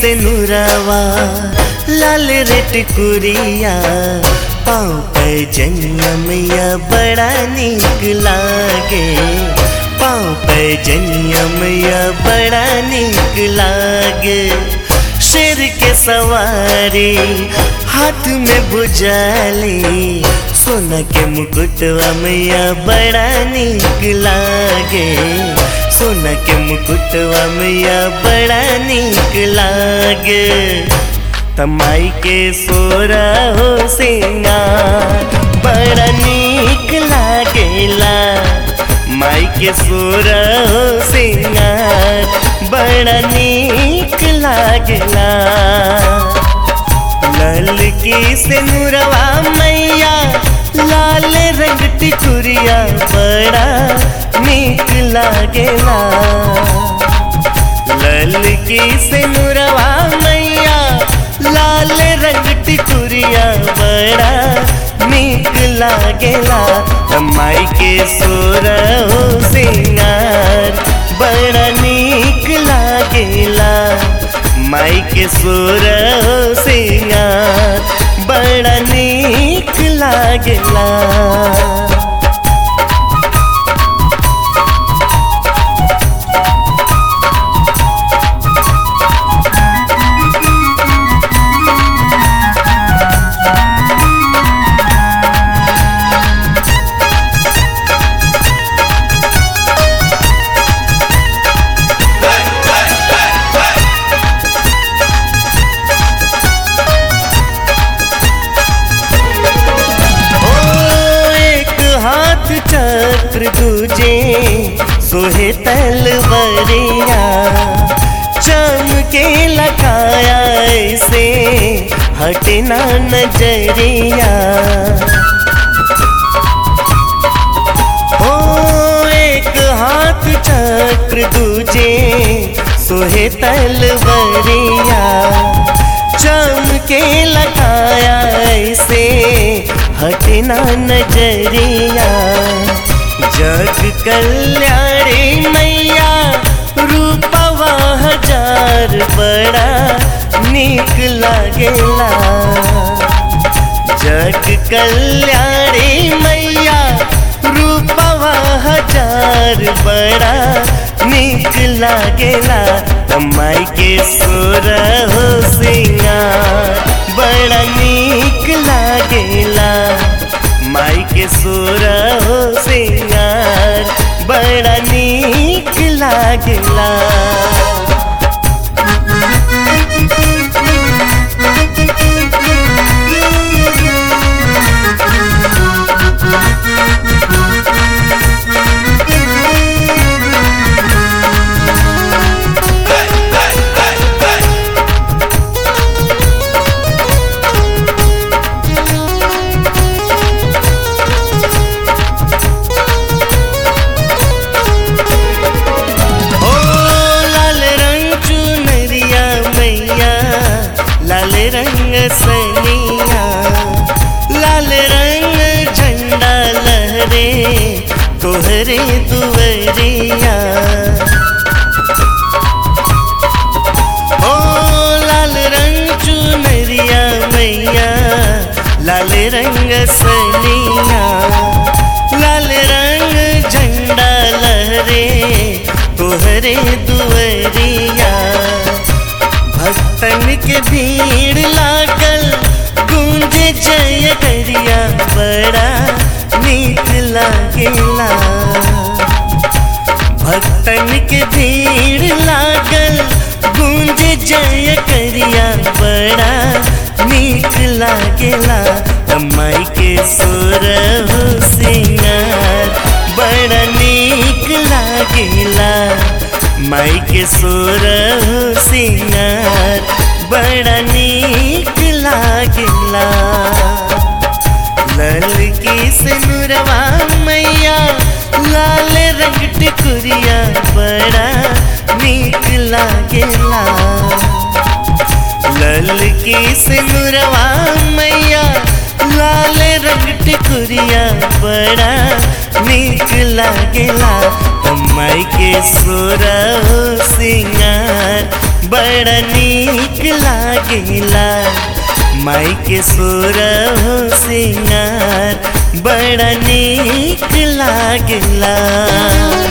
से नुरावा लाल रेट कुरिया पाँव पे जनियमैया बड़ा निक लागे पाँव पे जनियमैया बड़ा निक लागे शेर के सवारी हाथ में बुझाली सोना के मुकुटवा मैया बड़ा निक लागे सोना के मुकुटवा मैया बड़ा निक लागे तमाई के सोरा हो सिंगार बड़ा निक लागेला माई के सोरा हो सिंगार बड़ा निक लागेला लाल की सिनुरवा मैया लाल रंग टिकुरिया बड़ा निक लागेला लाल की सिनुरवा मैया लाल रंग टिकुरिया बड़ा निक लागेला माई के सोर हो सिंगार बड़ा निक लागेला माई के सोर हो सिंगार बड़ा निक लागेला ओ एक हाथ चक्र दूजे सोहे तलवरिया चमके लगाया ऐसे हटना नजरिया ओ एक हाथ चक्र दूजे सोहे तलवरिया चमके लगाया ऐसे हटना नजरिया जग कल्याणी मैया रूपवा हजार बड़ा निक लागेला जग कल्याणी मैया रूपवा हजार बड़ा निक लागेला माई के सोर हो सिंगार बड़ा निक लागेला माई के सोर हो सिंगार बड़ा निक लागेला ओ लाल रंग चुनरिया मैया लाल रंग सनिया लाल रंग झंडा लहरे तोहरे दुवरिया ओ लाल रंग चुनरिया मैया लाल रंग सनिया लाल रंग झंडा लहरे तोहरे दुवरिया भक्तन के भीड़ लागल गूंजे जय करिया बड़ा नीक लागेला भक्तन के भीड़ लागल गूंज जय करिया बड़ा नीक लागेला माई के सोर हो सिंगार बड़ा नीक लागेला माई के सोर हो सिंगार बड़ा नीक लागेला लाल की सिनुरवा मैया लाल रंग टिकुरिया बड़ा नीक लागेला लाल की सिनुरवा मैया लाल रंग टिकुरिया बड़ा नीक लागेला माई के सोरा हो सिंगार बड़ा नीक लागेला माई के सुर हो सिंगार बड़ा नीक लागेला